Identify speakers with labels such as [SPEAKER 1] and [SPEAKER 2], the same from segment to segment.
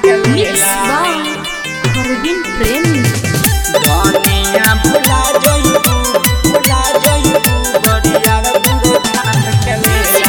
[SPEAKER 1] Mix by Arvind Premi.
[SPEAKER 2] दुनिया भुला जइबू भुला जइबू बड़िया बुढ़ो धान के मेला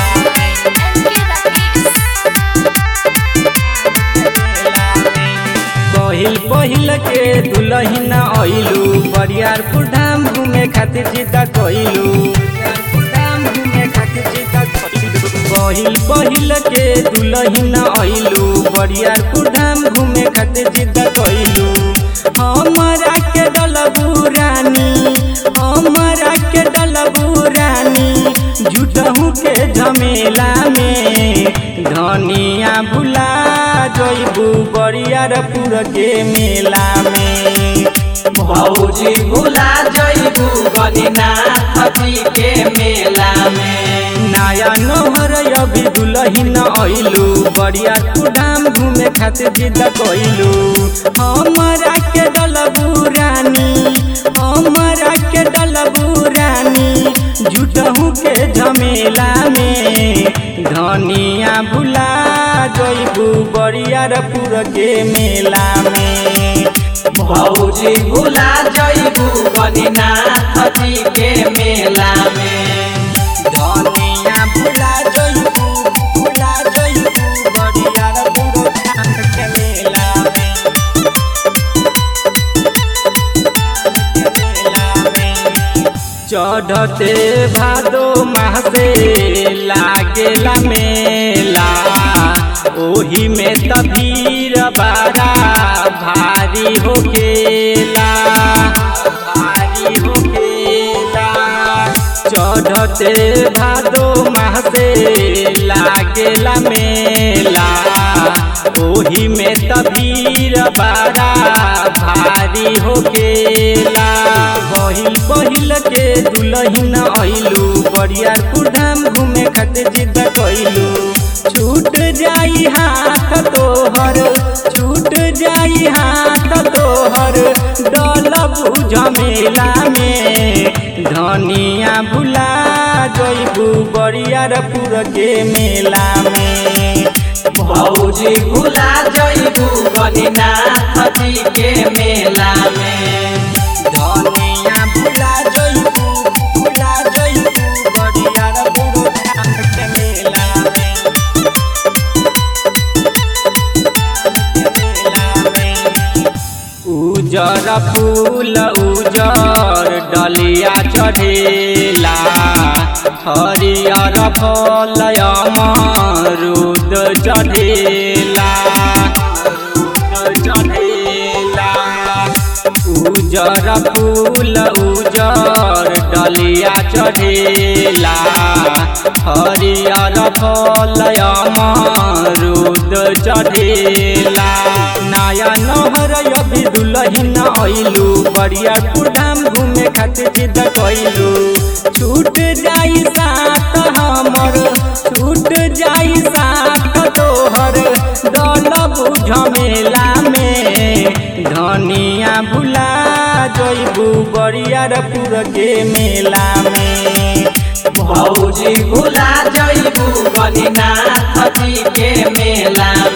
[SPEAKER 2] पहिल पहिल के दुलहिन अइलू बरियारपुर धाम घूमे खातिर जिद्दा कइलू धाम घूमे खातिर जिद्दा कइलू पहिल पहिल के दुलहिन अइलू बरियारपुर धाम घूमे खातिर जिद्दा कइलू हमरा के डलबू रानी हमरा के डलबू रानी झूठहू के झमेला में धनिया भुला जइबू बरियारपुर के मेला में
[SPEAKER 3] भौजी भुला जइबू गणिनाथ जी के मेला में
[SPEAKER 2] नया नहर अभी दुलहिन अइलू बरियारपुर धाम घूमे खातिर जिद कइलू हमरा के डलबू रानी हमरा के डलबू रानी झूठहू के झमेला में धनिया भुला जइबू बरियारपुर के मेला में
[SPEAKER 3] भौजी भुला जइबू गणिनाथ जी के मेला में
[SPEAKER 2] धनिया भुला जइबू भुला जइबू बरियारपुर धाम के मेला में चढ़ते भादो मासे लागेला मेला ओही में तभीर बारा भारी होकेला भारी होकेला चढ़ते भादो मासे लागेला मेला ओही में तभीर बारा भारी होकेला पहिल पहिल के दुलहिन अइलू बरियारपुर धाम घूमे खातिर जिद कइलू छूट जाई हाथ तोहर छूट जाई हाथ तोहर डलबू झमेला में धनिया भुला जइबू बरियारपुर के मेला में
[SPEAKER 3] भौजी भुला जइबू गणिनाथ जी के मेला में
[SPEAKER 2] धनिया भुला जइबू भुला जइबू बरियारपुर धाम के मेला में उजर फूल उजर डलिया चढ़ेला हरियर फल अमरूद चढ़ेला चढ़ेला उजर फूल उजर डलिया चढ़ेला हरियर फल अमरूद चढ़ेला नया नहर अभी दुलहिन अइलू बरियारपुर धाम घूमे खातिर जिद कइलू छूट जाई साथ हमर छूट जाई साथ तोहर डलबू झमेला में धनिया भुला जइबू बरियारपुर के मेला में
[SPEAKER 3] भौजी भुला जइबू गणिनाथ जी के मेला